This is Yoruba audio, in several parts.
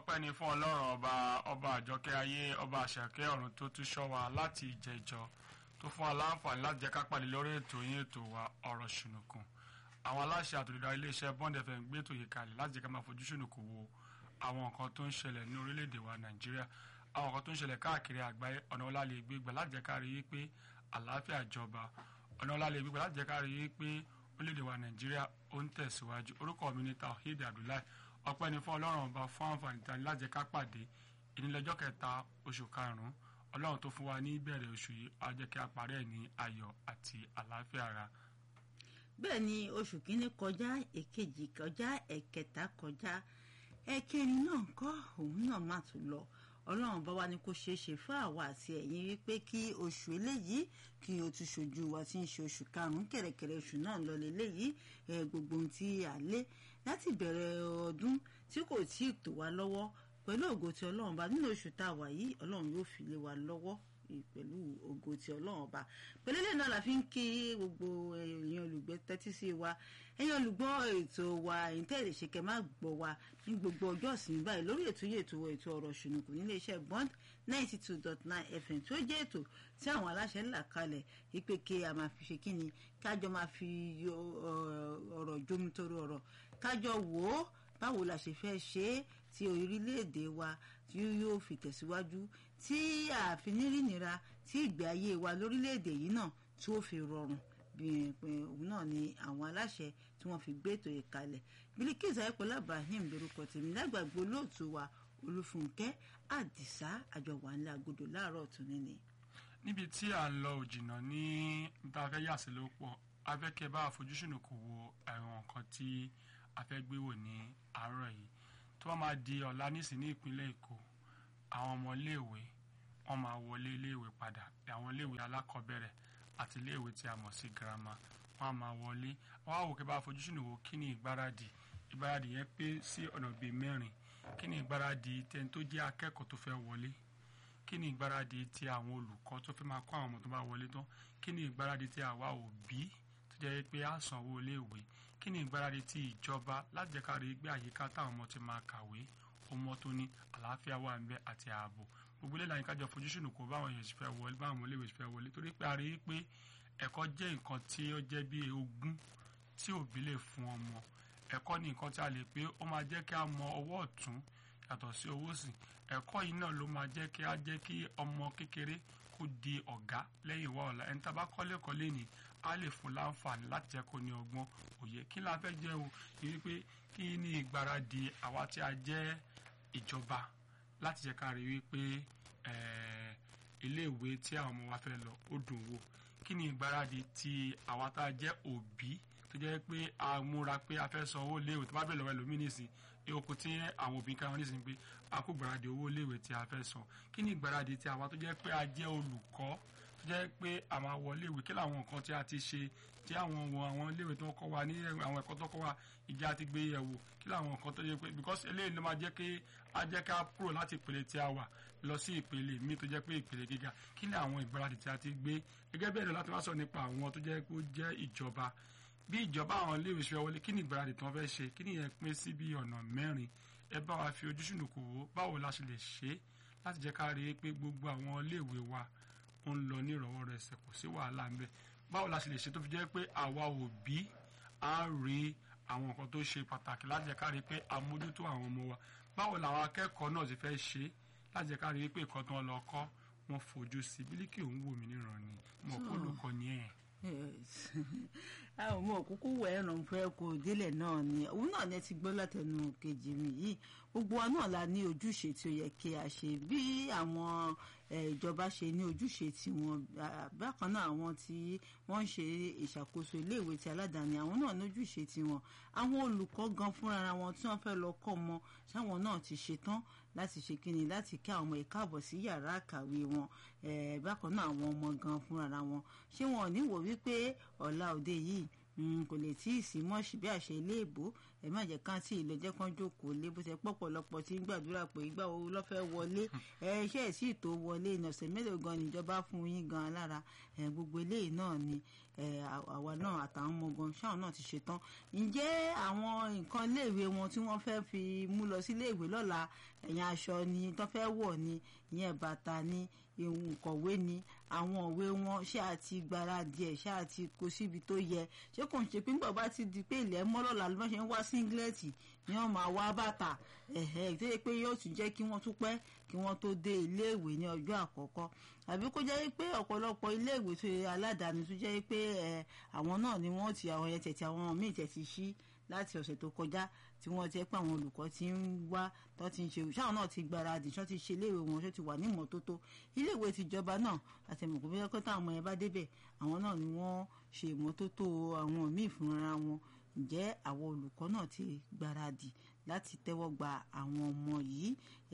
ọpẹ́ ni fún ọlọ́run ọba ọba àjọkẹ́ ayé ọba àṣàkẹ́ ọ̀run tó tún ṣọ́ wa láti ìjẹjọ tó fún wa láǹfààní láti jẹ́ ká pàdé lórí ètò yín ètò wa ọ̀rọ̀ ṣùnùkùn àwọn aláṣẹ àtòlùdá iléeṣẹ́ bond fm gbé ètò yìí kalẹ̀ láti jẹ́ ká máa fojú ṣùnùkùn wo àwọn nǹkan tó ń ṣẹlẹ̀ ní orílẹ̀-èdè wa nàìjíríà àwọn nǹkan tó ń ṣẹlẹ̀ káàkiri àgbáyé ọ̀nà ọlá lè gbégbà láti jẹ́ ká rí i pé àlàáfíà jọba ọ̀nà ọlá lè gbégbà láti jẹ́ ká rí i pé orílẹ̀-èdè wa nàìjíríà ó ń tẹ̀síwájú orúkọ mi ní tawhid abdullahi ọpẹ́ ni fún ọlọ́run ọba fún àǹfààní tani láti jẹ́ ká pàdé ìnílọ́jọ́ kẹta oṣù karùn-ún ọlọ́run tó fún wa ní ìbẹ̀rẹ̀ oṣù yìí á jẹ́ kí a parí ẹ̀ ní ayọ̀ àti àlàáfíà ara. bẹ́ẹ̀ ni oṣù kínní kọjá èkejì kọjá ẹ̀kẹta kọjá ẹ̀kẹrin náà kọ́ òun náà má tún lọ ọlọ́run bá wa ní kó ṣeé ṣe fún àwa àti ẹ̀yin wípé kí oṣù eléyìí kí o tún ṣojú wa tí ń ṣe oṣù karùn-ún kẹ̀rẹ̀kẹ̀rẹ̀ oṣù náà lọ lélẹ́yìí gbogbo ohun tí a lé láti bẹ̀rẹ̀ ọdún tí kò tí ì tò wá lọ́wọ́ pẹ̀lú ògo tí ọlọ́run bá nínú oṣù tá a wà yìí ọlọ́run yóò fi lé wa lọ́wọ́ pẹ̀lú ògo tí ọlọ́run ọba pẹ̀lú ilé náà la fi ń kí gbogbo èèyàn olùgbé tẹ́tí sí wa ẹ̀yin olùgbọ́ ètò wa ẹ̀yin tẹ́lẹ̀ ṣe kẹ́ má gbọ́ wa ní gbogbo ọjọ́ ìsinmi báyìí lórí ètò yìí ètò ètò ọ̀rọ̀ ṣùnùkùn nílé iṣẹ́ bond ninety two dot nine fm tó jẹ́ ètò tí àwọn aláṣẹ ńlá kalẹ̀ wípé kí a máa fi ṣe kí ni kájọ máa fi ọ̀rọ̀ jomitoro ọ̀rọ̀ kájọ wò ó báwo la ṣe fẹ́ ṣe é tí orílẹ̀-èdè wa tí yóò fi tẹ̀síwájú tí ààfin nírìnira tí ìgbé ayé wa lórílẹ̀-èdè yìí náà tí ó fi rọrùn òun náà ni àwọn aláṣẹ tí wọ́n fi gbé ètò yìí kalẹ̀ Bilkis ayọ̀pọ̀lá Ibrahim lórúkọ tèmi lágbàgbé olóòtú wa Olúfúnkẹ́ Àdìsá àjọwà ńlá agodo láàárọ̀ tún níní. níbi tí à ń lọ òjìnà ní tá a fẹ́ yà sí ló pọ̀ a fẹ́ kẹ́ bá àfojúsùn kò wo àwọn nǹkan tí a fẹ́ gbé wò ní àárọ̀ yìí tó bá máa di ọ̀la nísìn ní ìpínlẹ̀ Èkó àwọn ọmọ iléèwé wọ́n máa wọlé iléèwé padà àwọn iléèwé alákọ̀ọ́bẹ̀rẹ̀ àti iléèwé tí a mọ̀ sí girama wọ́n á máa wọlé wọ́n á wò kí bá àfojúsùn wò kí ni ìgbáradì ìgbáradì yẹn pé sí ọ̀nà bíi mẹ́rin kí ni ìgbáradì tẹni tó jẹ́ akẹ́kọ̀ọ́ tó fẹ́ wọlé kí ni ìgbáradì ti àwọn olùkọ́ tó fẹ́ máa kọ́ àwọn ọmọ tó bá wọlé tán kí ni ìgbáradì ti àwa òbí tó jẹ́ pé á sanwó iléèwé kí ni ìgbáradì ti ìjọba láti jẹ́ ká rí gbé àyíká táwọn ọmọ ti máa kàwé ọmọ tó ní àlàáfíà wà ń bẹ àti ààbò gbogbo ilé ìlànà ìkájọ fojúsùn kò báwọn èèyàn fẹ́ wọlé báwọn ọmọ iléèwé fẹ́ wọlé torí pé a rí i pé ẹ̀kọ́ jẹ́ nǹkan tí ó jẹ́ bí ogún tí òbí lè fún ọmọ ẹ̀kọ́ ní nǹkan tí a lè pé ó máa jẹ́ kí a mọ ọwọ́ ọ̀tún yàtọ̀ sí owó sí ẹ̀kọ́ yìí náà ló máa jẹ́ kí a jẹ́ kí ọmọ kékeré kó di ọ̀gá lẹ́yìn wá ọ̀la ẹni tá a bá kọ́lé kọ́lé ni a lè fún láǹfààní láti jẹ́ kó ní ọgbọ́n òye kí la fẹ́ jẹ́ o yìí pé kí ní ìgbáradì àwa tí a jẹ́ ìjọba láti jẹ́ ká rí wípé iléèwé tí àwọn ọmọ wa fẹ́ lọ ó dùn wò kí ni ìgbáradì ti àwa tá a jẹ́ òbí tó jẹ́ pé a múra pé a fẹ́ san owó léèwé tó bá bẹ̀rẹ̀ lọ́wọ́ ẹlòmíì nìsín okùn tí àwọn òbí kan nísìnyí pé a kó gbáradì owó léèwé tí a fẹ́ san kí ni ìgbáradì tí àwa tó jẹ́ pé a jẹ́ olùkọ́ tó jẹ́ pé a máa wọ léèwé kí làwọn nǹkan tí a ti ṣe tí àwọn wọ àwọn léèwé tó kọ́ wa ní àwọn ẹ̀kọ́ tó kọ́ wa ìjà ti gbé yẹ̀wò kí làwọn nǹkan tó jẹ́ pé because eléyìí ló máa jẹ́ kí a jẹ́ ká kúrò láti ìpele tí a wà lọ sí ìpele míì tó jẹ́ pé ìpele gíga kí ni àwọn ìgbáradì tí a ti gbé gẹ́gẹ́ bẹ́ẹ̀ lọ láti wá sọ nípa àwọn tó jẹ́ pé ó jẹ́ ìjọba bí ìjọba àwọn iléèwé ṣe wọlé kí ni ìgbáradì tí wọ́n fẹ́ ṣe kí ni yẹn pín sí bí ọ̀nà mẹ́rin ẹ bá wa fi ojú ṣùnùkù wò báwo la ṣe lè ṣe láti jẹ́ ká rí i pé gbogbo àwọn iléèwé wa ń lọ ní ìrọ̀wọ́ rẹ̀ ṣẹ̀ kò sí wàhálà ń bẹ báwo la ṣe lè ṣe tó fi jẹ́ pé àwa òbí á rí àwọn nǹkan tó ṣe pàtàkì láti jẹ́ ká rí i pé a mójútó àwọn ọmọ wa báwo làwọn akẹ́kọ̀ọ́ náà ti fẹ́ ṣe láti jẹ́ ká rí i pé nǹkan tó ń lọ kọ́ wọn fojú sí bílíkì òun wò mí níran ni mo kó olùkọ́ ni ẹ̀ a ò mọ òkúkú wọ ẹran fẹ kó délẹ̀ náà ni òun náà ni ẹ ti gbọ́ látẹnu kejì mi yìí gbogbo wa náà la ní ojúṣe tí ó yẹ kí a ṣe bí àwọn ìjọba ṣe ní ojúṣe tiwọn bákan náà àwọn tí wọ́n ń ṣe ìṣàkóso iléèwé ti aládàáni àwọn náà ní ojúṣe tiwọn àwọn olùkọ́ gan fúnra wọn tí wọ́n fẹ́ lọ kọ́ ọmọ sáwọn náà ti ṣetán láti ṣe kíni láti kí àwọn ọmọ ìkáàbọ̀ sí yàrá àkàwé wọn bákan náà àwọn ọmọ gan fúnra wọn ṣé wọn ò ní wò wípé ọ̀la òde yìí kò lè tí ì sí mọ́ọ̀ṣì bí àṣẹ ilé ìbò ẹ má jẹ́ ká sí ìlọ jẹ́ kán jókòó lé bó ṣe pọ̀pọ̀lọpọ̀ tí ń gbàdúrà pé ìgbà wo ló fẹ́ wọlé ẹ iṣẹ́ ẹ̀ sì tó wọlé ìnọ̀sẹ̀ mélòó gan níjọba fún yín gan lára ẹ gbogbo eléyìí náà ni ẹ àwa náà àtàwọn ọmọ gan ṣáwọn náà ti ṣetán ǹjẹ́ àwọn nǹkan iléèwé wọn tí wọ́n fẹ́ fi mú lọ sí iléèwé lọ́la ẹ̀yìn aṣọ ni tó fẹ́ wọ̀ ni ìyẹn bàtà ni ìkọ̀wé ni àwọn òwe wọn ṣé àti gbáradì ẹ̀ ṣé àti kó síbi tó yẹ ṣé kò ń ṣe pé nígbà bá ti di pé ilẹ̀ mọ́lọ́lá ló ṣe ń wá síngilẹ́ẹ̀tì ni wọ́n máa wá bàtà ẹ̀hẹ́ tó yẹ pé yóò tún jẹ́ kí wọ́n tún pẹ́ kí wọ́n tó dé iléèwé ní ọjọ́ àkọ́kọ́ àbí kó jẹ́ pé ọ̀pọ̀lọpọ̀ iléèwé tó yẹ aládàáni tó jẹ́ pé àwọn náà ni wọ́n ti àwọn yẹn tẹ̀tí àwọn míì tẹ̀tí sí láti ọ̀sẹ̀ tó kọjá tí wọ́n ti pé àwọn olùkọ́ ti ń wá tó ti ń ṣe ṣáwọn náà ti gbáradì ṣọ́ ti ṣe iléèwé wọn ṣọ́ ti wà ní ìmọ́tótó iléèwé tìjọba náà àtẹ̀mọ̀kò bí wọ́n táwọn ọmọ yẹn bá débẹ̀ àwọn náà ni wọ́n ṣe ìmọ́tótó àwọn míì fúnra wọn ǹjẹ́ àwọn olùkọ́ náà ti gbáradì láti tẹ́wọ́ gba àwọn ọmọ yìí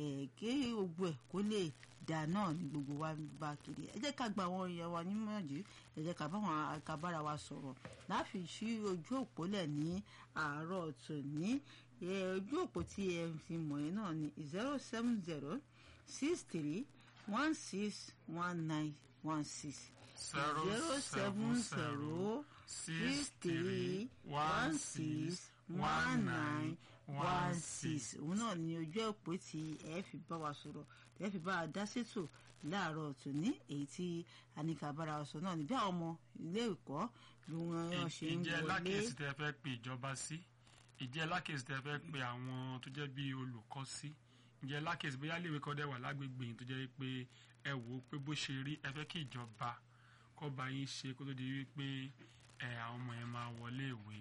kí gbogbo ẹ̀ kó lè dà náà ní gbogbo wa bá kiri ẹ jẹ́ ká gba àwọn èèyàn wa nímọ̀jú ẹ jẹ́ ká báwọn akábára wa sọ̀rọ̀ láfi sí ojú òpó lẹ̀ ní àárọ̀ tòní ojú òpó tí ẹ fi mọ̀ ẹ́ náà ní zero seven zero six three one six one nine one six zero seven zero six three one six one nine one six òun náà ni ojú òpó tí ẹ fi bá wa sọ̀rọ̀ ẹ fi bá a dá sétò láàárọ̀ tòní èyí tí anikabara sọ náà níbi àwọn ọmọ ilé ẹ̀kọ́ bí wọ́n ṣe ń wọlé. ìjẹ́ lákèsí tẹ fẹ́ pe ìjọba sí ìjẹ́ lákèsí tẹ fẹ́ pe àwọn tó jẹ́ bí olùkọ́ sí ìjẹ́ lákèsí bóyá léwe kọ́ dẹ̀ wà lágbègbè yìí tó jẹ́ pé ẹ wò ó pé bó ṣe rí ẹ fẹ́ kí ìjọba kọ́ bá yín ṣe kó tó di wípé ẹ àwọn ọmọ yẹn máa wọlé ìwé.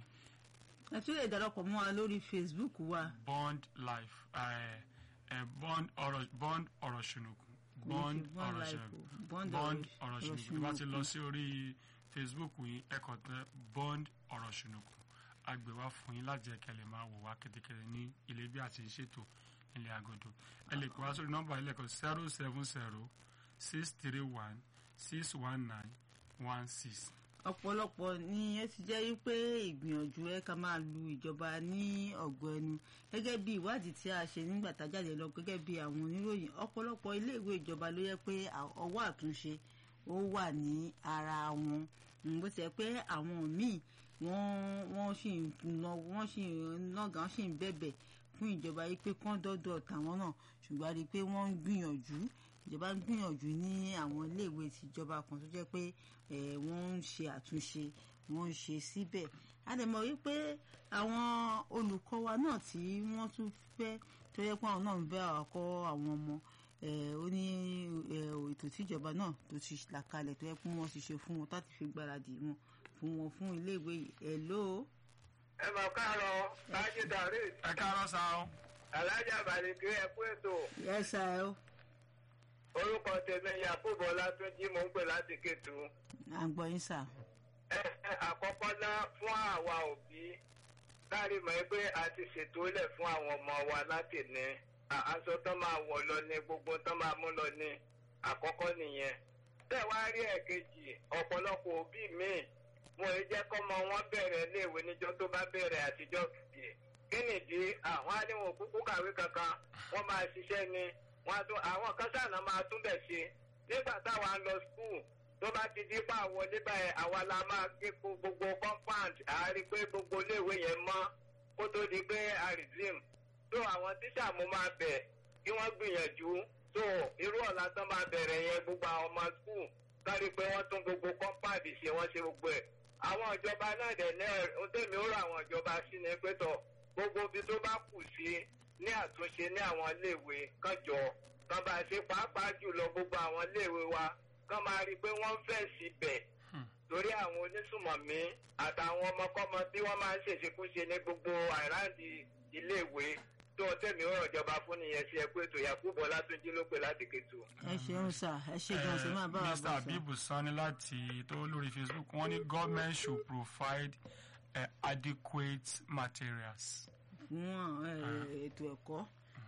ẹ tún lè darapọ̀ mọ́ wa lórí Facebook wa. bond life ẹ ẹ bond ọ̀rọ̀ bond ọ̀rọ̀ ṣùnùkùn bond ọ̀rọ̀ ṣùnùkùn bond ọ̀rọ̀ ṣùnùkùn tó bá ti lọ sí orí Facebook yìí ẹ kàn tẹ bond ọ̀rọ̀ ṣùnùkùn agbèwá fún yín láti ẹ̀kẹ́ lè máa wò wá kẹ́tẹ́kẹ́tẹ́ ní ilé bí àti ìṣètò ilé agodo ẹ lè pè wá sórí nọ́mbà ilé kan zero seven zero six three one six one nine one six. ọ̀pọ̀lọpọ̀ ni ẹ ti jẹ́ wípé ìgbìyànjú ẹ ká máa lu ìjọba ní ọ̀gọ́ ẹnu gẹ́gẹ́ bí ìwádìí tí a ṣe nígbà tá a jáde lọ gẹ́gẹ́ bí àwọn oníròyìn ọ̀pọ̀lọpọ̀ iléèwé ìjọba ló yẹ pé ọwọ́ àtúnṣe ó wà ní ara wọn bó ti yẹ pé àwọn míì wọ́n wọ́n sì ń wọ́n sì ń nàgà wọ́n sì ń bẹ̀bẹ̀ fún ìjọba yìí pé kán dọ́dọ̀ tàwọn náà ṣùgbọ́n a rí i pé wọ́n ń gbìyànjú ìjọba ń gbìyànjú ní àwọn iléèwé tìjọba kan tó jẹ́ pé wọ́n ń ṣe àtúnṣe wọ́n ń ṣe síbẹ̀ a lè mọ̀ wípé àwọn olùkọ́ wa náà tí wọ́n tún fẹ́ tó yẹ pé àwọn náà ń bẹ àkọ́ àwọn ọmọ ó ní ètò tíjọba náà tó ti là kalẹ̀ tó yẹ pé wọ́n ti ṣe fún wọn láti fi gbáradì wọn fún wọn fún iléèwé yìí ẹ̀ lóo ẹ mọ̀ káàárọ̀ láti dàrí. ẹ káàárọ̀ sá o. alájà balẹ̀kẹ́ ẹ kú ètò. yẹ sá o. orúkọ tèmi yakubu ọlátúnjí mò ń pè láti kétu. à ń gbọ́ yín sà. ẹ ẹ àkọ́kọ́ ná fún àwa òbí láàrin mọ̀ pé a ti ṣètò lẹ̀ fún àwọn ọmọ wa láti ní aṣọ tó máa wọ̀ lọ ní gbogbo tó máa mú lọ ní àkọ́kọ́ nìyẹn. tẹ́ wá rí ẹ̀kejì ọ̀pọ̀lọpọ̀ òbí míì wọn ò jẹ́ kọ́mọ wọn bẹ̀rẹ̀ iléèwé níjọ́ tó bá bẹ̀rẹ̀ àtijọ́ kìí kí nìdí àwọn aníwọ̀n kúkú kàwé kankan wọ́n máa ṣiṣẹ́ ni wọ́n tún àwọn kan sànà máa tún bẹ̀ ṣe nígbà táwa ń lọ skul tó bá ti di pa wọlé báyìí àwa la máa gé gbogbo compound àárí pé gbogbo iléèwé yẹn mọ́ kó tó di pé a resume tó àwọn tíṣà mo máa bẹ̀ kí wọ́n gbìyànjú tó irú ọ̀la tán máa bẹ̀rẹ̀ yẹn gbogbo àwọn ọmọ skul kárí pé wọ́n tún gbogbo compound ṣe wọ́n ṣe gbogbo ẹ̀ àwọn ìjọba náà dẹ̀ náà ń tẹ̀mí ó rọ àwọn ìjọba sí ni pé tọ̀ gbogbo ibi tó bá kù sí ní àtúnṣe ní àwọn iléèwé kànjọ kan bá ṣe pàápàá jùlọ gbogbo àwọn iléèwé wa kán máa rí i pé wọ́n ń fẹ̀ síbẹ̀ torí àwọn onísùmọ̀mí àtàwọn ọmọkọ́mọ tí wọ́n máa ń ṣèṣekúṣe ní gbogbo àìráǹdì iléèwé tó tẹ̀mí ó rọ̀ ìjọba fún nìyẹn sí ẹkú ètò yakubu ọlátúnjí ló pè láti kẹtù. ẹ ṣeun sà ẹ ṣe gan ṣe máa bá wa bọ̀ mr abibu sani láti tó lórí facebook wọ́n ní government should provide uh, adequate materials. fún ètò ẹ̀kọ́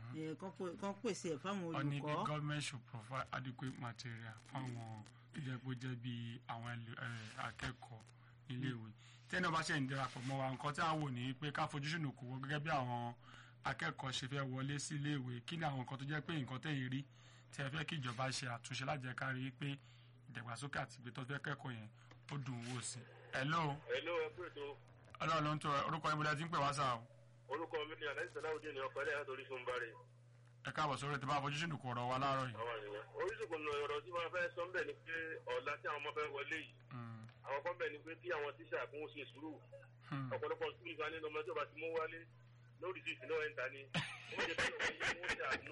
kan pèsè ẹ̀ fáwọn wọ́n ní the olùkọ́ government should provide adequate material fáwọn tó jẹ́ pé ó jẹ́ bí àwọn akẹ́kọ̀ọ́ iléèwé tẹ́ni ọba ṣe ń darapọ̀ mọ́ wa nǹkan tí a wò ní pé ká fojú sùn kò wọ́n gẹ́gẹ́ bí àwọn akẹ́kọ̀ọ́ ṣe fẹ́ wọlé sí iléèwé kí ni àwọn nǹkan tó jẹ́ pé nǹkan tẹ̀yìn rí tí ẹ fẹ́ kí ìjọba ṣe àtúnṣe láti jẹ́ ká rí i pé ìdàgbàsókè àti ìgbé tó fẹ́ kẹ́kọ̀ọ́ yẹn ó dùn wò sí. hello Hello, ẹ pé ètò ọlọ́run ló ń tọ́ orúkọ yín bó ti ń pè wá sáà o orúkọ mi ni Alhaji Salaudeen ní ọkọ̀ ẹlẹ́yà torí fún bari. ẹ káàbọ̀ sórí ètò bá fojú sùn kò rọ̀ wá láàárọ̀ yìí. Àwọn ènìyàn. Oríṣiríṣi ọ̀rọ̀ tí wọ́n fẹ́ sọ ń bẹ̀ ni pé ọ̀la tí àwọn ọmọ fẹ́ wọlé yìí. Mm, Àwọn kan bẹ̀ ni pé kí àwọn tíṣà kún ó ṣe sùúrù. mm. Ọ̀pọ̀lọpọ̀ sùúrù ìgbà nínú ọmọ tí ó bá ti mú wálé lórí sí ìsìn náà ẹ̀ ń ta ni. Wọ́n jẹ́ báyọ̀ wọ́n yí wọ́n ṣàánú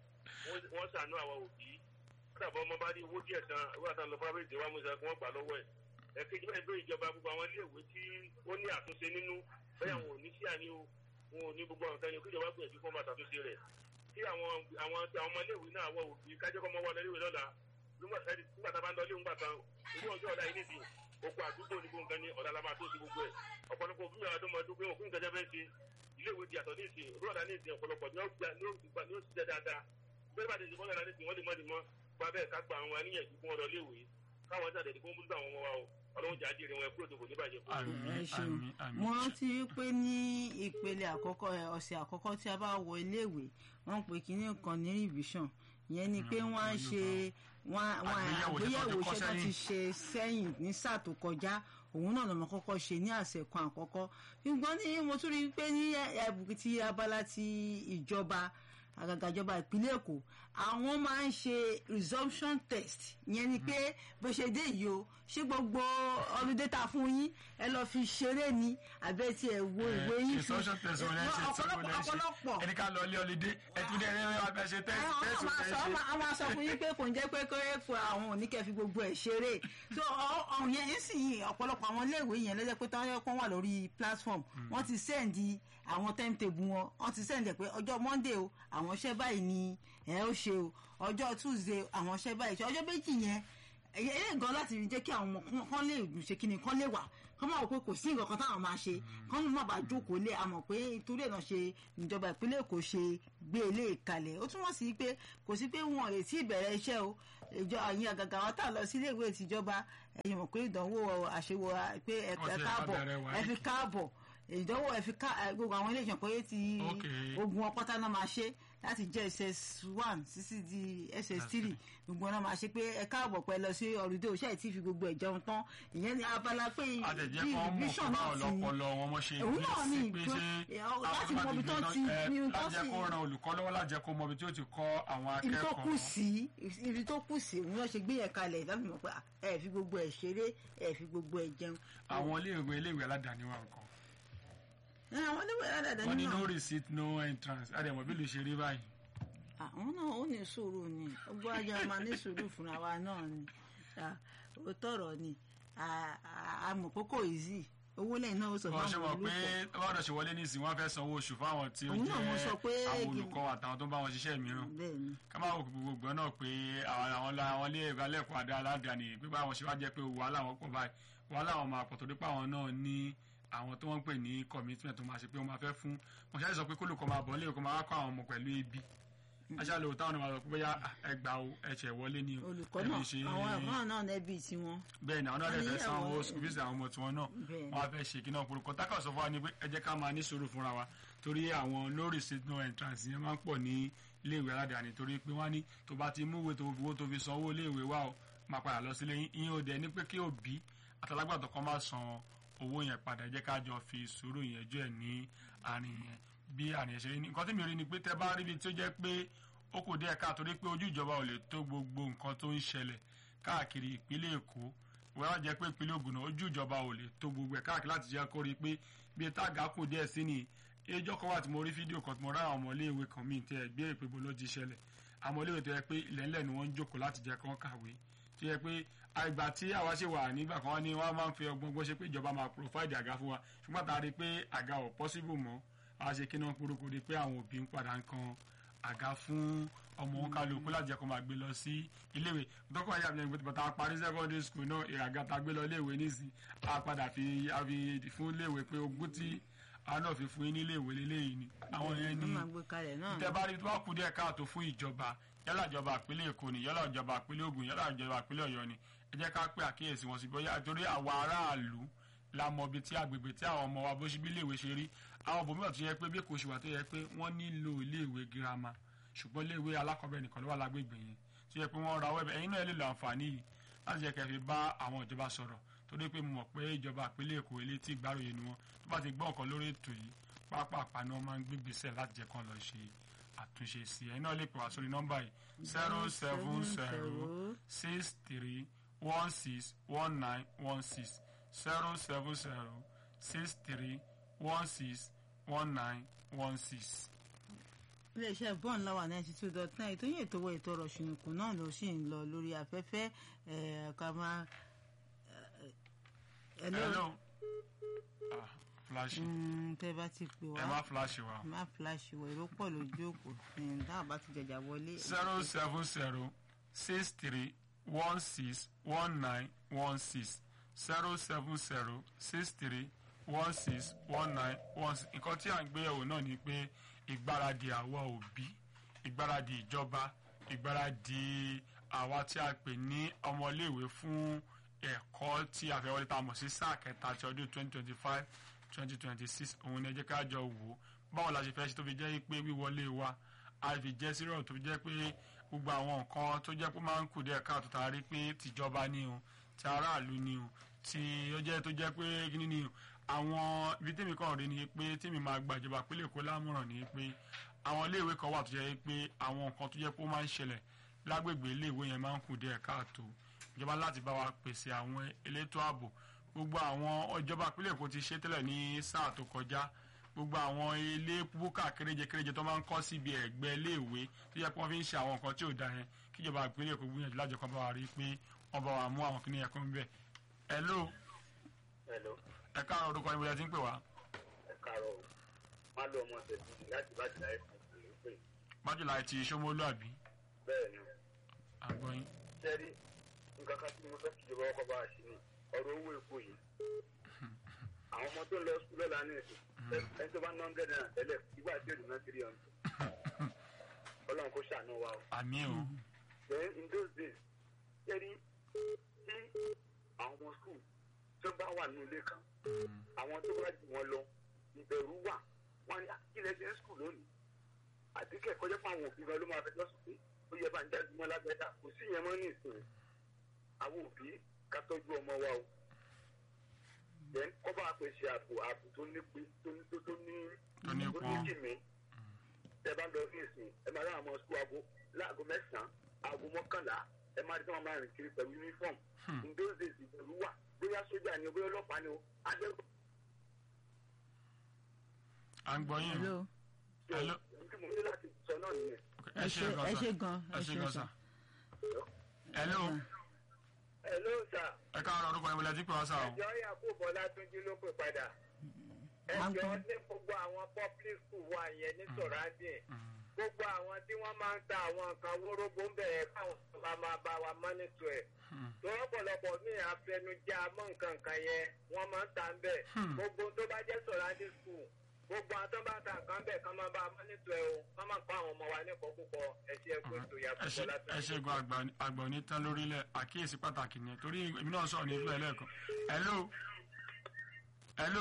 wọ́n ṣàánú àwọn òbí. Kódàbọ̀ ọmọ bá ní owó díẹ̀ kan, owó àtàwọn lọ fábẹ́ ìjọba mú ìṣẹ́ kí wọ́n gbà lọ́wọ́ ẹ̀. Ẹ̀kejì báyìí pé ìjọba gbogbo àwọn iléèwé tí ó ní àtúnṣe nínú bẹ́ẹ̀ àwọn ò ní sí àní o wọn ò ní gbogbo àwọn kan ní kí ìjọba gbìyànjú fún ọmọ àtàtúnṣe rẹ̀ kí àwọn àwọn àwọn ọmọ iléèwé náà wọ òbí kájọ́ kọ́ mọ́ wọlé iléèwé lọ́la nígbà ẹni nígbà tá a bá ń lọ iléèwé ńgbà kan ìlú ọjọ́ ọ̀la yìí nìsín gbogbo àdúgbò ní gbogbo nǹkan ní ọ̀la la máa tó sí gbogbo ẹ̀ ọ̀pọ̀lọpọ̀ òbí mi àdó máa dúpẹ́ òkú nǹkan jẹ́fẹ́ ṣe iléèwé di àtọ̀ nísìn ìlú ọ̀la nísìn ọ̀pọ̀lọpọ̀ ní ó gbà ní ó gbà ní ó ṣiṣẹ́ dáadáa bẹ́ẹ̀ bá ti ṣe fọ́nà nísìn wọ́n lè mọ́ ni mọ́ gba bẹ́ẹ̀ ká gba àwọn aníyànjú fún ọ̀rọ̀ iléèwé káwọn jáde ní kó ń bú àwọn ọmọ wa o ọlọ́run jà á jèrè wọn ẹ kúrò tó kò ní bàjẹ́ fún Àmín, ẹ ṣeun àmín, àmín. mo rántí pé ní ìpele àkọ́kọ́ ẹ, ọ̀sẹ̀ àkọ́kọ́ tí a bá wọ iléèwé wọ́n pè kínní kan ní revision ìyẹn ni pé Mm, wọ́n á wọ́n ṣe wọ́n wọ́n Àgbéyẹ̀wò tí àgbéyẹ̀wò wọ́n ti kọ́ iṣẹ́ tó ti sẹ́yìn. ṣe sẹ́yìn ní sáà tó kọjá òun náà lọ́mọ kọ́kọ́ ṣe ní àṣẹ kan àkọ́kọ́ ṣùgbọ́n ní mo tún rí i pé ní ẹ̀bùn ti abala ti ìjọba àgàgà ìjọba ìpínlẹ̀ èkó àwọn máa ń ṣe resumption test ìyẹn ni pé bó ṣe dé yìí o ṣé gbogbo ọdún data fún yín ẹ lọ fi ṣeré ni àbẹ́ tí ẹ wo ìwé yín fi ìsọ́ṣọ́ tẹ̀sán wọn lẹ́sẹ̀ tí wọ́n lẹ́sẹ̀ ọ̀pọ̀lọpọ̀ ẹni ká lọ ilé ọlídé ẹtú dẹ́ ẹni wọn fẹ́ ṣe tẹ́sí àwọn tẹ́sí máa tẹ́sí. sọ àwọn máa sọ fún yín pé kò ń jẹ́ pé kó fún àwọn oníkẹ́ fi gbogbo ẹ̀ ṣeré so ọ̀hún yẹn yín sì yìn ọ̀pọ̀lọpọ̀ àwọn iléèwé yẹn lọ́jọ́ pé táwọn ẹ̀kọ́ wà lórí platform wọ́n ti sẹ́ǹdì àwọn timetable wọn wọ́n ti sẹ́ǹdì ẹ̀ pé ọjọ́ monday o àwọn iṣẹ́ báyìí ni ẹ̀ ó ṣe o ọjọ́ tuesday àwọn iṣẹ́ báyìí ṣe ọjọ́ méjì yẹn ẹ̀yẹ́ gan láti jẹ́ kí àwọn ọmọ kan lè ṣe kí ni kan lè wà kán máa wò pé kò sí nǹkan kan táwọn máa ṣe kán má bàa jókòó lé àmọ̀ pé torí ẹ̀ náà ṣe ìjọba ìpínlẹ̀ èkó ṣe gbé ilé ìkalẹ̀ ó túmọ̀ sí pé kò sí pé wọn ò lè tí ì bẹ̀rẹ̀ iṣẹ́ o ìjọ àyìn àgàgà wa tá a lọ sí ilé ìwé ìtìjọba ẹ̀yìn mọ̀ pé ìdánwò àṣewò pé ẹ Wọ́n ti káàbọ̀ bẹ̀rẹ̀ wá ẹ fi káàbọ̀ ìdánwò ẹ fi ká gbogbo àwọn ilé ìṣàn pé ti Okay. ogun ọpọ́tà náà máa ṣe láti jẹ́ ss one títí di ss three gbogbo náà máa ṣe pé ẹ káàbọ̀ pẹ́ lọ sí ọ̀rùdé òṣà tí fi gbogbo ẹ̀ jẹun tán ìyẹn ní abala pé àtẹ̀jẹ́ bí kan mọ̀ revision fún náà báwo ti lọ́pọlọ wọn mọ̀ ṣe òun náà ní pé ìgbọ́n ṣé láti mọ ibi tó ti ní tó láti jẹ́ sì kó ran olùkọ́ lọ́wọ́ láti jẹ́ kó mọ ibi tí ó ti kọ́ àwọn ibi tó kù akẹ́kọ̀ọ́. sí ibi tó kù sí òun náà ṣe gbé yẹn kalẹ̀ láti mọ̀ pé ẹ fi gbogbo ẹ̀ ṣeré ẹ fi gbogbo ẹ̀ jẹun. àwọn iléèwé iléèwé aládàáni wà nǹkan. ẹ, àwọn oníwèé aládàáni wọ́n ní náà no receipt no entrance àdèmọ̀ bí lè ṣe rí báyìí. àwọn náà ó ní sùúrù ni gbogbo ajá máa ní sùúrù fúnra wa náà ni Ah, ó tọrọ ni Ah, ah, àmọ́ kókó easy owó lẹ́yìn náà ó sọ wọ́n ṣe fáwọn mọ̀ pé olùkọ́ báwọn ṣe wọlé nísìnyí wọ́n fẹ́ sanwó oṣù fáwọn tí ó Òun náà mo sọ pé jẹ́ àwọn kí- olùkọ́ àtàwọn tó ń bá wọn ṣiṣẹ́ mìíràn. bẹ́ẹ̀ ni ká máa wò pé gbogbo náà pé àwọn àwọn la- àwọn ilé ẹ̀kọ́ alẹ́kọ̀ọ́ adá aládàáni pé báwọn ṣe wá jẹ́ pé wàhálà wọn pọ̀ báyìí wàhálà wọn máa pọ̀ torí pé àwọn náà ní àwọn tó wọ́n ń pè ní commitment tó máa ṣe pé wọ́n máa fẹ́ fún wọn ṣáà sọ pé kólùkọ́ máa bọ̀ nílé ẹ̀kọ́ máa wá kọ́ àwọn ọmọ pẹ̀lú ebi aṣáájú táwọn náà máa sọ pé bóyá ẹgbà o ẹ̀ṣẹ̀ wọlé ni o olùkọ́ ẹbí náà ṣe àwọn ẹ̀fọn náà nẹ́bí tiwọn bẹ́ẹ̀ ni àwọn náà wọ́n ní dẹ̀ fẹ́ sanwó àwọn- school fees àwọn ọmọ tiwọn náà Bẹ́ẹ̀ ni. wọ́n á fẹ́ ṣe kí náà polúkọ tákà sọ fún wa ni pé ẹ jẹ́ ká máa ní sùúrù fúnra wa torí àwọn no receipt no entrance yẹn máa ń pọ̀ ní iléèwé aládàáni torí pé wọ́n ní tó bá ti mú ìwé tó fi owó tó fi sanwó iléèwé wa o máa padà lọ sílé yín ìyẹn ò dẹ̀ ní pé kí òbí àtàlágbàtọ̀ kan máa san owó yẹn padà ẹ jẹ́ ká jọ fi sùúrù yẹn jọ ẹ̀ ní àárín yẹn bí àárín yẹn ṣe rí ni nǹkan tí mi rí ni pé tẹ́ bá rí ibi tó jẹ́ pé ó kù díẹ̀ ká torí pé ojú ìjọba ò lè tó gbogbo nǹkan tó ń ṣẹlẹ̀ káàkiri ìpínlẹ̀ èkó wọ́n á jẹ́ pé ìpínlẹ̀ ògùn náà ojú ìjọba ò lè tó gbogbo ẹ̀ káàkiri láti jẹ́ kó rí i pé bí ẹ táàgà kù díẹ̀ sí ni ẹjọ́ kan wà tí mo rí fídíò kan tí mo rá àwọn ọmọléèwé kan míì tẹ́ ẹ gbé ìpè bó ló ti ṣẹlẹ̀ àwọn ọmọléèwé tó yẹ pé ilẹ̀ńlẹ̀ ni wọ́n ń jókòó láti jẹ́ kán kàwé tó yẹ pé àgbà tí àwa ṣe wà nígbà kan ni wọ́n máa ń fi ọgbọ́n gbọ́ ṣe pé ìjọba máa provide àga fún wa ṣùgbọ́n tá a rí i pé àga ò possible mọ́ a ṣe kí náà kúrúkú rí i pé àwọn òbí ń padà ń kan àga fún ọmọ wọn kálukú láti jẹ́ kó máa gbé lọ sí iléèwé dọ́kọ̀ ayé àbíyẹn gbé bàtà parí secondary school náà ìràgà tá a gbé lọ iléèwé nísìn a padà fi a fi fún iléèwé pé ogún tí a náà fi fún yín ní iléèwé lélẹ́yìí ni àwọn yẹn wọ́n ní máa gbé kalẹ̀ náà tẹ bá rí tó bá kú díẹ̀ káàtó fún ìjọba yálà ìjọba ìpínlẹ̀ èkó ni yálà ìjọba ìpínlẹ̀ ògùn yálà ìjọba ìpínlẹ̀ ọ̀yọ́ ni ẹ jẹ́ ká pé àkíyèsí wọn sí bóyá torí àwa aráàlú la mọ ibi tí agbègbè tí àwọn ọmọ wa bó ṣe bí iléèwé ṣe rí àwọn òbòmíràn tó yẹ pé bí kò ṣe wà tó yẹ pé wọ́n nílò iléèwé girama ṣùgbọ́n iléèwé alákọ̀ọ́bẹ̀rẹ̀ nìkan ló wà lágbègbè yẹn tó yẹ pé wọ́n ra wẹ́bẹ̀ ẹ̀yin náà lè lo àǹfààní yìí láti jẹ́ kẹ́ fi bá àwọn ìjọba sọ̀rọ̀ torí pé mo mọ̀ pé ìjọba ìpínlẹ̀ èkó ilé tí ìgbàròyìn ni wọn tó bá ti gbọ́ nǹkan lórí ètò yìí pápápá ni wọ́n máa ń gbégbèsè láti jẹ́ kán lọ ṣe àtúnṣe sí ẹ̀yin náà lè pè wá sórí nọ́mbà yìí zero seven zero six three one six one nine one six zero seven zero six three one six one nine one six. iléeṣẹ́ bọ́ọ̀n láwà ninety two dot nine ètò yìí ètò owó ètò ọ̀rọ̀ ṣùnùkùn náà ló sì ń lọ lórí afẹ́fẹ́ ẹ̀ ká máa ẹ̀ hello ah flash tẹ́ bá ti pè wá ẹ má flash wa má flash wọ èrò pọ̀ lójú òpó dáhùn bá ti jẹjà wọlé. zero seven zero six three one six one nine one six zero seven zero six three one six one nine one six nǹkan tí à ń gbé yẹ̀wò náà ni pé ìgbáradì àwa òbí ìgbáradì ìjọba ìgbáradì àwa tí a pè ní ọmọléèwé fún ẹ̀kọ́ tí a fẹ́ wọlé tá a mọ̀ sí sáà kẹta ti ọdún twenty twenty five twenty twenty six òun ni ẹ jẹ́ ká jọ wò ó báwo la ṣe fẹ́ ṣe tó fi jẹ́ pé wíwọlé wa a fi jẹ́ sírọ̀ tó fi jẹ́ pé gbogbo àwọn nǹkan tó jẹ́ pé máa ń kù díẹ̀ káàtó tá a rí pé tìjọba ni o ti aráàlú ni o tí ó jẹ́ tó jẹ́ pé kíní ni o àwọn ibi tèmi kàn rí ni pé tèmi máa gba ìjọba pínlẹ̀ Èkó lámọ̀ràn ni pé àwọn iléèwé kan wà tó jẹ́ pé àwọn nǹkan tó jẹ́ pé ó máa ń ṣẹlẹ̀ lágbègbè iléèwé yẹn máa ń kù díẹ̀ káàtó ìjọba láti bá wa pèsè àwọn elétò ààbò gbogbo àwọn ìjọba ìpínlẹ̀ Èkó ti ṣe tẹ́lẹ̀ ní sáà tó kọjá gbogbo àwọn ilé búkà kéréje kéréje tó máa ń kọ́ síbi ẹ̀gbẹ́ iléèwé tó yẹ pé wọ́n fi ń ṣe àwọn nǹkan tí ò da yẹn kíjọba ìpínlẹ̀ Èkó gbìyànjú lájọ kan bá wa rí i pé wọ́n bá wa mú àwọn kìnìyàn kan bẹ̀. hello hello ẹ káàárọ̀ orúkọ ni mo ti ń pè wá. ẹ káàárọ̀ o má lọ ọmọ tẹ̀sí láti bá ti láyé fún ìlú pé májèlá ti Ṣómólú àbí bẹ́ẹ̀ ni àgbọ̀yìn. sẹ́rí nǹkan kan tí mo fẹ́ kíjọba ọkọ̀ bá a ṣe ni ọ̀rọ̀ owó epo yìí àwọn ọmọ tó ń lọ sukùl lọ́la ní èsì ẹni tó bá ná hundred naira tẹ́lẹ̀ ìgbà tí èdè náà three hundred ọlọ́run kò ṣàánú wa o. àmì o then in those days sẹ́rí tí àwọn ọmọ sukùl tó bá wà ní ilé kan àwọn tó bá jù wọn lọ ìbẹ̀rù wà wọn ní kílẹ̀ ṣe ń sukùl lónìí àti kẹ́kọ̀ọ́ jẹ́ fún àwọn òbí gan ló máa fẹjọ́ sùn pé ó yẹ bá ń jáde mọ́ lágbẹ́dá kò sí ìyẹn mọ́ ní ìsìn àwọn òbí ká tọ́jú ọmọ wa o then kọ́ bá pèsè ààbò ààbò tó ní pé tó ní tó tó ní Tó ní tó ní pọn. kìmí ẹ bá lọ ní ìsìn ẹ máa rán àwọn sukùl aago láago mẹ́sàn-án aago mọ́kànlá ẹ máa rí tí wọ́n máa rìn kiri pẹ̀lú uniform in those days ìbẹ̀rù wà bóyá sójà ni o bóyá ọlọ́pàá ni o adẹ́rù à ń gbọ́ yín o hello hello tí mo ní láti sọ náà nìyẹn. ẹ ṣe ẹ ṣe gan gan sa ẹ ṣe gan sa hello hello sir ẹ káàárọ̀ orúkọ ni mo ti ń pè wá sá o. ẹjọ́ yakubu bọ́látúnjí ló pè padà ẹjọ́ ní gbogbo àwọn public school wa yẹn ní sọ̀rọ̀dìn gbogbo àwọn tí wọ́n máa ń ta àwọn nǹkan wórógbó ń bẹ̀rẹ̀ káwọn bá máa bá wa mọ́nítọ̀ ẹ̀ tó ọ̀pọ̀lọpọ̀ ní àfẹnujá mọ́ nǹkan kan yẹn wọ́n máa ń ta ń bẹ̀ gbogbo tó bá jẹ́ sọ̀rọ̀dìn school gbogbo àwọn tó bá ta nǹkan bẹ̀ kán máa bá a mọ́nítọ̀ ẹ̀ o kán máa kọ́ àwọn ọmọ wa ní ìkọ́ púpọ̀ ẹ̀ṣẹ̀ ẹ̀kọ́ ètò ẹ yakubu ṣe ẹ bọ́látúnjí. ṣe gan àgbà àgbà onítàn lórílẹ̀ àkíyèsí pàtàkì ni torí èmi náà sọ̀rọ̀ ní ìlú ẹlẹ́ẹ̀kan hello hello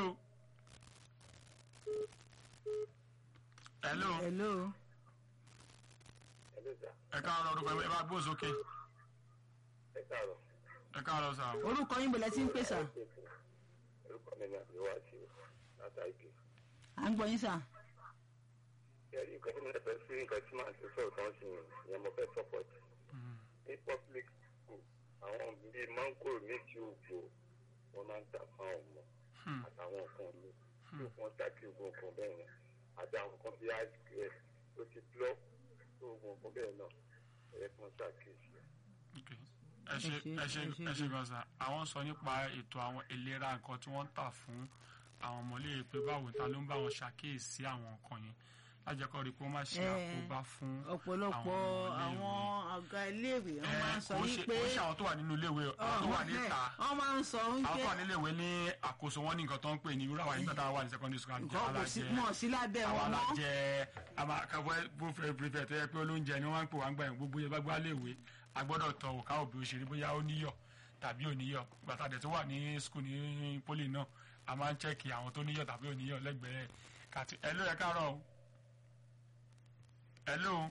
hello hello Hello, sir. ẹ káàárọ̀ orúkọ ẹ bá gbóhùn sókè ẹ káàárọ̀. ẹ káàárọ̀ sá o. orúkọ yín bọ̀lẹ́ tí ń pè sà orúkọ mi ni àbíwá sí látàgé. à ń gbọ́ yín sà ẹ̀rí nǹkan tí mo fẹ́ sí nǹkan tí màá ṣe sọ̀rọ̀ kan sí yẹn mo fẹ́ support. ní public school àwọn bíi mango méjì ògbó wọn máa ń tà fún àwọn ọmọ àtàwọn nǹkan mi tí wọ́n ta kí ogun nǹkan bẹ́ẹ̀ yẹn àti àwọn nǹkan bíi ice cream tó ti blọ́ tó ogun nǹkan bẹ́ẹ̀ náà ẹ̀rẹ́ kan ṣàkíyèsí. Ok. ẹ ṣe ẹ ṣe ẹ ṣe gan sa àwọn sọ nípa ètò àwọn ìlera nǹkan tí wọ́n ń tà fún àwọn ọmọléèwé pé báwo ta ló ń bá wọn ṣàkíyèsí àwọn nǹkan yẹn lájẹkọ rí i pé wọ́n má ṣe Eh, àkóbá fún ọ̀pọ̀lọpọ̀ àwọn ọ̀gá iléèwé wọ́n máa ń sọ wípé kò ṣe àwọn tó wà nínú iléèwé àwọn tó wà níta wọ́n máa ń sọ àwọn wípé tó wà nílé ìwé ní àkóso wọn ní nǹkan tó ń pè ní irú àwọn nígbà tá a wà ní secondary school àti nǹkan kò sí mọ̀ sí lábẹ́ àwọn wọn mọ́ alájẹ àmàkàwé bófẹ prefect tó yẹ pé olóúnjẹ ni wọn ń pè wá ń gbà yẹn gbogbo yẹn bá gbá léèwé a gbọ́dọ̀ tọ òkà òbí òṣèré bóyá ó níyọ̀ tàbí ò níyọ̀ gbàtà dẹ̀ tó wà ní school ní poli náà a máa ń chẹ́kì àwọn tó níyọ̀ tàbí òníyọ̀ lẹ́gbẹ̀ẹ́ kàtí ẹ ló yẹ káàárọ̀ o ẹ ló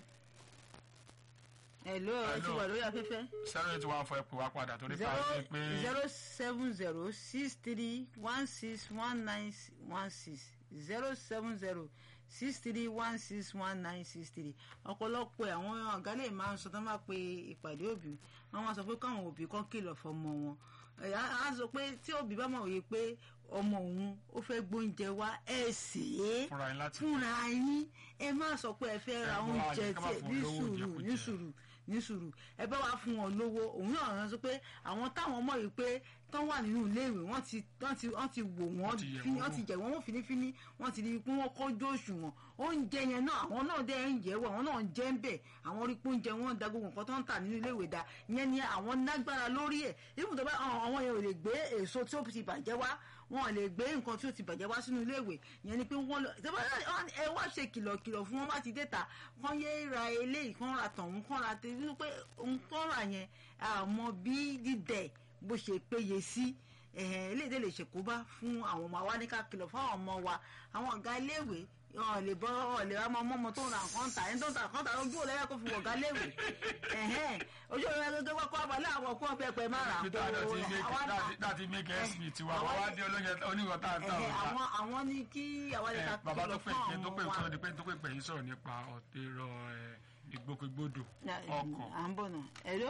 hello ẹ ti Hello. wà lórí afẹ́fẹ́. zero eight one four ẹ pè wá padà torí pé a zero ti pé zero seven zero six three one six one nine one six zero seven zero six three one six one nine six three ọ̀pọ̀lọpọ̀ àwọn ọ̀gá lè máa ń sọ tó máa pe ìpàdé òbí wọ́n máa sọ pé káwọn òbí kan kìlọ̀ fọmọ wọn Ẹ̀, á á sọ pé tí òbí bá mọ̀ wí pé ọmọ òun ó fẹ́ gbóúnjẹ wá ẹ̀ sè é fúnra yín láti fúnra yín ẹ má sọ pé ẹ fẹ́ ra Ẹ gbọ́ oúnjẹ àyè ká má tí fún ní olówó sùúrù ìjẹkújẹ. ní sùúrù ní sùúrù ẹ bá wa fún wọn lówó òun náà rán sọ pé àwọn táwọn mọ̀ yìí pé tán wà nínú iléèwé wọ́n ti wọ́n ti wọ́n ti wò wọ́n Wọ́n ti yẹ̀ fi- wọ́n wọ́n ti jẹ̀ wọ́n wọ́n finifini wọ́n ti rí i pé wọ́n kọ́jú òṣùwọ̀n oúnjẹ yẹn náà àwọn náà dẹ́ ń jẹ́ wọ̀ àwọn náà ń jẹ́ ń bẹ̀ àwọn rí pé oúnjẹ wọn da gbogbo nǹkan tó ń tà nínú iléèwé da ìyẹn ni àwọn lágbára lórí ẹ̀ ibùdó bá àwọn yẹn ò lè gbé èso tí ó ti bàjẹ́ wá wọn ò lè gbé nǹkan tí ó ti bàjẹ́ wá sínú iléèwé ìyẹn ni pé wọ́n lọ tẹ́ bá ẹ wá ṣe kìlọ̀kìlọ̀ fún wọn bá ti dé ta kán yé ra eléyìí kán ra tọ̀hún kán ra tẹ nínú pé ohun kán rà yẹn àmọ́ bí dídẹ̀ bó ṣe péye sí ẹ̀hẹ̀n eléyìí lè ṣèkóbá fún àwọn ọmọ wa ní ká kìlọ̀ fún àwọn ọmọ wa àwọn ọ̀gá iléèwé ọ̀ lè bọ́ ọ̀ lè ra ọmọ ọmọ tó ń ra nǹkan tà ẹni tó ń ta nǹkan tà ojú ò lẹ́yìn kó fi wọ̀gá léèwé ẹ̀hẹ̀n ojú ò lẹ́yìn kó kọ́ abalẹ̀ àwọn ọkọ̀ pẹpẹ má ra peter náà ti make láti make sp tiwa wọ́n wá dé olóyè oníwọ̀n tá à ń tà ẹ̀hẹ̀n ọ̀tá. àwọn àwọn ní kí àwọn lè Ẹ, ká bàbá tó kìlọ̀ pè fún pé tó pè àwọn tó wa. di pé tó pè pè yín sọ̀rọ̀ nípa ọ̀tẹ̀rọ̀ ìgbòkègbodò ọkọ̀ à ń bọ̀ náà hello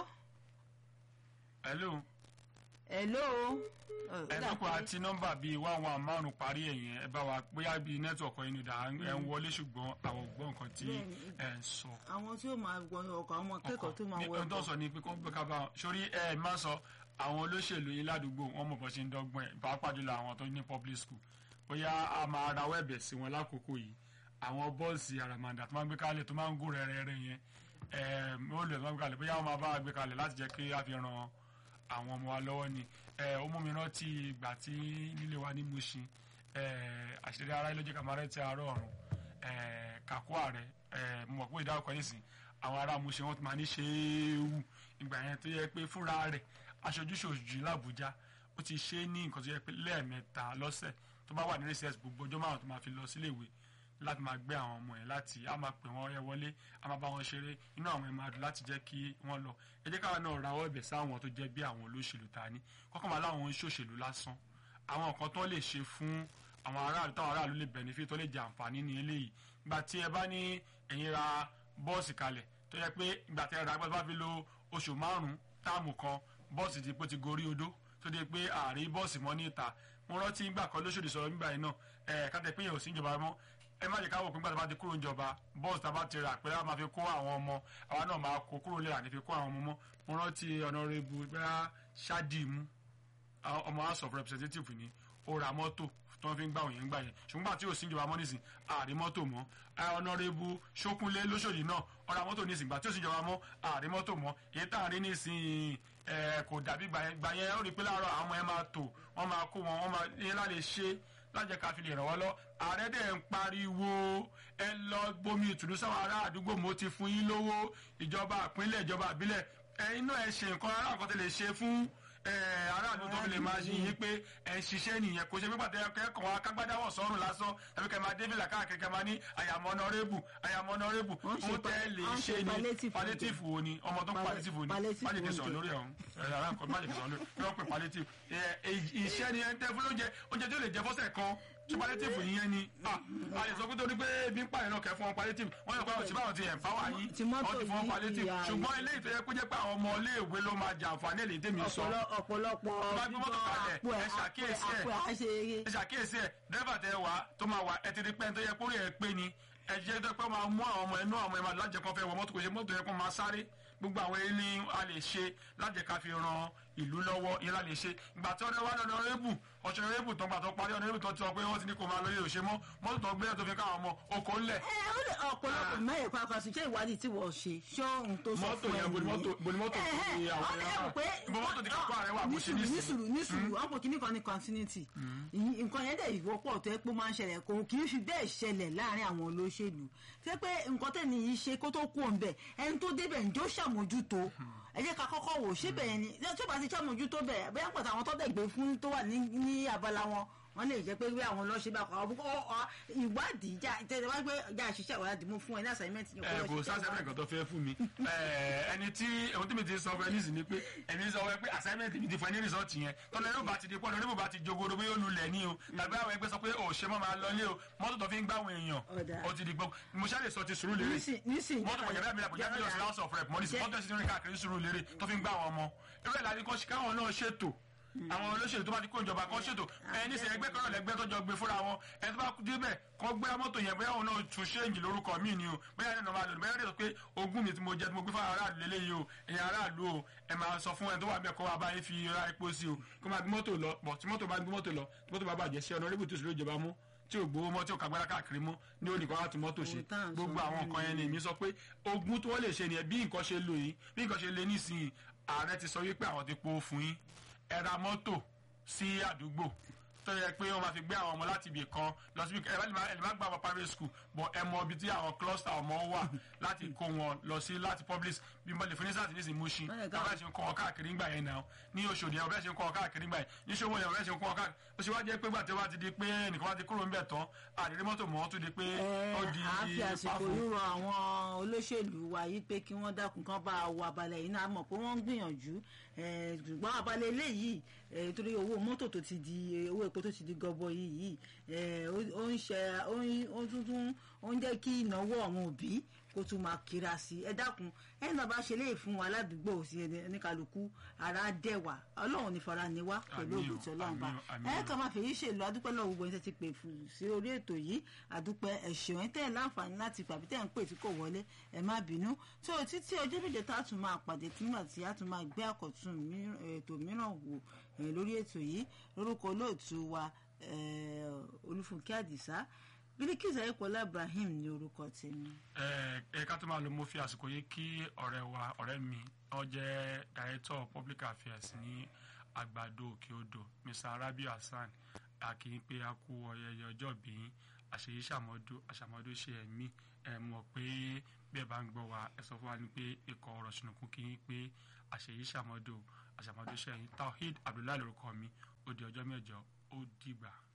hello hello. ẹ̀dọ́kọ̀ àti nọ́mbà bíi one one márùn parí ẹ̀yìn ẹ bá wa bóyá bíi nẹ́tíwọ̀kì ẹ̀yin ìdá ẹ̀ ń wọlé ṣùgbọ́n àwọn ò gbọ́ nǹkan tí Bẹ́ẹ̀ni. ẹ̀ ń sọ. àwọn tí ó máa wọ ọkọ̀ àwọn akẹ́kọ̀ọ́ tó máa wọ ohun tó ọkọ̀ sọ ni pé kó ń gbé ká bá wọn sórí ẹ má sọ àwọn olóṣèlú yín ládùúgbò wọn mọ̀ bọ́ ṣe ń dọ́gbọ́n ẹ̀ pàápàá jùlọ àwọn tó ní public school bóyá a máa rawọ́ ẹ̀bẹ̀ sí wọn lákòókò yìí àwọn bọ́ọ̀sì àràmàǹdà tó máa ń gbé kalẹ̀ tó máa ń gún rẹ́rẹ́rẹ́ yẹn ẹ̀ ó lè tó máa ń gbé kalẹ̀ bóyá wọn máa bá wa gbé kalẹ̀ láti jẹ́ kí a fi ran àwọn ọmọ wa lọ́wọ́ ni ẹ̀ ó mú mi rántí ìgbà tí nílé wa ní Mushin ẹ̀ àṣírí ara ilé jẹ́ kàmárẹ́ tí àárọ̀ ọ̀run ẹ̀ kàkó ààrẹ ẹ̀ mo mọ̀ pé ìdáwọ̀kọ yìí sìn àwọn ará Mushin wọn ti máa ní ṣéwù ìgbà yẹn tó yẹ pé fúnra rẹ̀ aṣojúṣòjì làbújá ó ti ṣe é ní nǹkan tó yẹ pé lẹ́ẹ̀mẹ́ta lọ́sẹ̀ tó bá wà ní recess gbogbo ọjọ́ márùn tó máa fi lọ síléèwé láti máa gbé àwọn ọmọ yẹn láti á máa pè wọ́n ẹ wọlé á máa bá wọn ṣeré inú àwọn ẹ̀ máa dùn láti jẹ́ kí wọ́n lọ ẹ jẹ́ káwọn náà rawọ́ ẹ̀bẹ̀ sáwọn tó jẹ́ bí àwọn olóṣèlú ta ní kọ́kọ́ máa láwọn ń ṣòṣèlú lásán àwọn nǹkan tó lè ṣe fún àwọn aráàlú táwọn aráàlú lè benefit tó lè jẹ àǹfààní ní eléyìí ìgbà tí ẹ bá ní ẹ̀yin ra bọ́ọ̀sì kalẹ̀ tó yẹ pé ìgbà tí ẹ ra gbọ́dọ̀ bá fi lo oṣù márùn-ún táàmù kan bọ́ọ̀sì ti pé ti gorí odó tó dé pé ààrí bọ́ọ̀sì mọ́ ní ìta mo rántí ìgbà kan lóṣòdì sọ̀rọ̀ nígbà yìí náà ẹ̀ kájẹ pé yẹn ò sí ìjọba mọ́ ẹ má jẹ́ ká wò pé nígbà tó bá ti kúrò níjọba bọ́ọ̀sì tá a bá ti rà pé a máa fi kó àwọn ọmọ àwa náà máa kó kúrò lè àní fi kó àwọn ọmọ mọ́ mo rántí ọ̀nàrẹ́bù bẹ́ẹ̀ ṣáàdìmú ọmọ house of representative ni ó ra mọ́tò tó ń fi ń gbà wọ̀nyẹn gbà yẹn ṣùgbọ́n àti òsín ìjọba mọ́ nísìn ààrí mọ́tò mọ́ ọ̀nàrẹ́bù ṣókúnlé lóṣòdì náà ó ra mọ́tò nísìn gbà tí òsín ìjọba mọ́ ààrí mọ́tò mọ́ èyí tá à ń rí nísìn kò dàbí gbà yẹn gbà yẹn ó rí i pé láàárọ̀ àwọn ọmọ yẹn máa tò wọ́n máa kó wọn wọ́n máa yẹn láti ṣe lájẹ ká fi lè ràn wọ́n lọ ààrẹ dẹ̀ ń pariwo ẹ lọ gbomi ìtùnú sáwọn ará àdúgbò mo ti fún yín lówó ìjọba ìpínlẹ̀ ìjọba ìbílẹ̀ ẹ̀yin náà ẹ ṣe nǹkan ará nǹkan tẹ lè ṣe fún aráàlú tó fi lè máa yìn yín pé ẹ ń ṣiṣẹ́ nìyẹn kò ṣe pé pàtẹ́ kẹ́kọ̀ọ́ wa kágbádáwọ̀ sọ́run lásán tàbí kẹ́ máa débìlà káàkiri kẹ́ máa ní àyàmọ́ ọ̀nọ́rẹ́bù àyàmọ́ ọ̀nọ́rẹ́bù ó tẹ́ lè ṣe ní palliative wo ni ọmọ tó ń palliative wo ni májèké sọ̀rọ̀ lórí ọ̀hún ẹ̀rọ àkọ́ májèké sọ̀rọ̀ lórí kí wọ́n pè palliative iṣẹ́ ni ẹ ń tẹ́ fún lóúnjẹ oúnjẹ tó lè jẹ fọ́sẹ̀ kan ṣe palliative yìí ni a lè sọ pé torí pé ebi ń pààyàn náà kẹ́ fún wọn palliative wọ́n yọ pé àwọn tí báwọn ti empower yín wọ́n ti fún wọn palliative ṣùgbọ́n eléyìí tó yẹ kó jẹ́ pé àwọn ọmọ iléèwé ló máa jẹ àǹfààní èlé tèmi sọ ọ̀pọ̀lọpọ̀ bá gbé mọ́tò kalẹ̀ ẹ ṣàkíyèsí ẹ ẹ ṣàkíyèsí ẹ dẹ́fà tẹ wá tó máa wà ẹ ti di pẹ́ tó yẹ kórè ẹ pé ni ẹ jẹ́ tó pẹ́ máa mú àwọn ọmọ ẹnu àwọn ọmọ ẹ máa lájẹ kan fẹ́ wọ mọ́tò kò ṣe mọ́tò yẹ kó máa sáré gbogbo àwọn ẹni a lè ṣe lájẹ ká fi ran ìlú lọ́wọ́ yẹn la lè ṣe ìgbà tí ọ̀rẹ́ wa lọ́nà rẹ́bù ọ̀ṣẹ̀ rẹ́bù tó ń gbà tó parí ọ̀nà rẹ́bù tó ti sọ pé wọ́n ti ní kó máa lóye òṣè mọ́ mọ́tò tó gbé tó fi káwọn ọmọ oko ńlẹ̀. ẹ ó lè ọ̀pọ̀lọpọ̀ mẹ́rin pàápàá sí ṣé ìwádìí tí wọ́n ṣe ṣé ohun tó sọ mọ́tò fún ẹ yẹn boni mọ́tò boni mọ́tò tó ní àwọn ẹ̀rọ boni mọ́tò tí kápá rẹ̀ wà bó ṣe ní ní sí. sùúrù ní sùúrù wọn kò kíní kan ní continuity nǹkan yẹn dẹ̀ ìwọ́pọ̀ tó yẹ pé ó máa ń ṣẹlẹ̀ kò kì í fi bẹ́ẹ̀ ṣẹlẹ̀ láàrin àwọn olóṣèlú tó yẹ pé nǹkan tẹ̀lé yìí ṣe kó tó kú òǹbẹ̀ ẹni tó débẹ̀ ǹjọ́ ṣàmójútó ẹ jẹ́ ká kọ́kọ́ wò ṣé bẹ́ẹ̀ ni tí ó bá ti ṣàmójútó bẹ́ẹ̀ bẹ́ẹ̀ pàtàkì àwọn tó dẹ̀ gbé fún tó wà ní ní abala wọn wọ́n lè jẹ́ pé bí àwọn lọ́ọ́ ṣe bá kọ́ ọ ìwádìí já tẹ́lẹ̀ wá pé já ṣiṣẹ́ ìwádìí mú fún ẹ ní assignment yẹn ẹ kò sásẹ́mẹ̀ nǹkan tó fẹ́ fún mi ẹ ẹni tí ohun tí mi ti sọ fún ẹ nísìnyí ni pé èmi sọ fún ẹ pé assignment mi ti fún ẹ ní rìsọ́ọ̀tì yẹn tọ́lá ẹni bá ti di pọ́ọ̀lù oníbò bá ti jogodo bí yóò lulẹ̀ ní o tàbí àwọn ẹgbẹ́ sọ pé ò ṣe mọ́ máa lọ lé o mọ́tò tó fi ń gbá àwọn èèyàn Ọ̀dà. ó ti di gbọ́ mo ṣáà lè sọ ti sùúrù lérè nísìnyí mọ́tò kọ̀jẹ́ bẹ́ẹ̀ mi lẹ́kọ̀ọ́ jẹ́ mílíọ̀nù sí house of rep mọ́ ní sí mọ́tò ẹ̀sìn rìn káàkiri sùúrù lérè tó fi ń gbá àwọn ọmọ irú ẹ̀ láti kọ́ sí káwọn náà ṣètò àwọn olóṣèlú tó bá ti kó ìjọba kan ṣètò ẹ ní sẹ ẹgbẹ́ kan náà lẹ́gbẹ́ tó jọ gbé fúnra wọn ẹ tó bá kú débẹ̀ kọ́ gbé mọ́tò yẹn bóyá òun náà tún ṣéǹjì lórúkọ mi ni o bóyá ẹni náà máa lò ní bóyá ẹni sọ pé ogún mi tí mo jẹ tí mo gbé fún aráàlú lélẹ́yìí o ẹ̀yin aráàlú o ẹ máa sọ fún ẹ tó wà bẹ́ẹ̀ kọ́ wa báyìí fi ra epo sí o kó máa gbé mọ́tò lọ pọ̀ tí mọ́tò bá gbé mọ́tò lọ tí mọ́tò bá bàjẹ́ sí ọ̀nà rébùtù sí ìjọba mú tí ò gbowó mọ́ tí ò kàgbára káàkiri mú ní oníkan láti mọ́tò ṣe Ohun tá à ń sọ gbogbo àwọn nìyẹn. nǹkan yẹn ni èmi sọ pé ogún tó wọ́n lè ṣe nìyẹn bí nǹkan ṣe lò yìí bí nǹkan ṣe lé nísìnyí ààrẹ ti sọ wípé àwọn ti po fún yín ẹ ra mọ́tò sí àdúgbò tó yẹ pé wọ́n máa fi gbé àwọn ọmọ láti ibì kan lọ síbi ẹ bá lè má- ẹ lè má gba àwọn private school but ẹ mọ ibi tí àwọn cluster ọmọ wà láti kó wọn lọ sí láti public bí mo lè fún ní sáà tí ní sìn Mushin Wọ́n lè ká- bàbá ṣe ń kọ́ wọn káàkiri ńgbà yẹn náà ní Òṣòdì yẹn bàbá ṣe ń kọ́ wọn káàkiri ńgbà yẹn ní Ṣòwò yẹn bàbá ṣe ń kọ́ wọn káàkiri ó ṣe wá jẹ́ pé gbàtẹ́ wá ti di pé nìkan wá ti kúrò ńbẹ̀ tán àdéhùn mọ́tò mọ́ tó di pé ó di a fi àsìkò pàfó. yìí rọ àwọn olóṣèlú wa yìí pé kí wọ́n dákun kán bá wa balẹ̀ yìí náà mọ̀ pé wọ́n ń gbìyànjú eh, ṣùgbọ́n abalẹ̀ eléyìí eh, torí owó mọ́tò tó ti di owó epo tó ti di gọbọ yìí yìí eh, ó ó ń ṣe ó ń ó ń tuntun ó ń jẹ́ kí ìnáwó àwọn òbí kó tún máa kíra sí ẹ dákun ẹ náà bá ṣe léyìí fún wa ládùúgbò sí ẹni ní kálukú ara dẹwà ọlọ́run ní fara ni wá pẹ̀lú Àmín o, ògùn tí ọlọ́run bá àmín o, àmín ẹ o. kàn máa fèyí ṣèlú adúpẹ́ lọ́wọ́ gbogbo ẹni tẹ́ ti pè fún sí orí ètò yìí adúpẹ́ ẹ̀ṣẹ̀ ẹ̀ tẹ́ ẹ̀ láǹfààní láti pàbí tẹ́ ẹ̀ ń pè tí kò wọlé ẹ̀ má bínú tó o títí ọjọ́ méje tá a tún máa pàdé nígbà tí a tún máa gbé àkọ́tún mìíràn- ètò mìíràn wò eh, lórí ètò yìí lórúkọ olóòtú wa eh, olúfúnkẹ́ àdìsá bíríkìsà ayípọ̀lá ibrahim ní orúkọ tèmi. ẹ ẹ ká tó máa lo mo fi àsìkò yìí kí ọ̀rẹ́ wa ọ̀rẹ́ mi ó jẹ́ director public affairs ní àgbàdo òkè odò mr arabi hasan akin pé a kú ọyẹyẹ ọjọ́ bí àṣeyí ṣàmọ́dún àṣàmọ́dún ṣe ẹ̀mí ẹ mọ̀ pé bí ẹ bá ń gbọ́ wa ẹ sọ fún wa ní pé ikọ̀ ọ̀rọ̀ ṣùnùkún kí n pé àṣeyí ṣàmọ́dún àṣàmọ́dún ṣe ẹ̀yìn tawhid abdullahi lórúkọ mi ó di ọjọ́ mẹ́jọ ó dìgbà.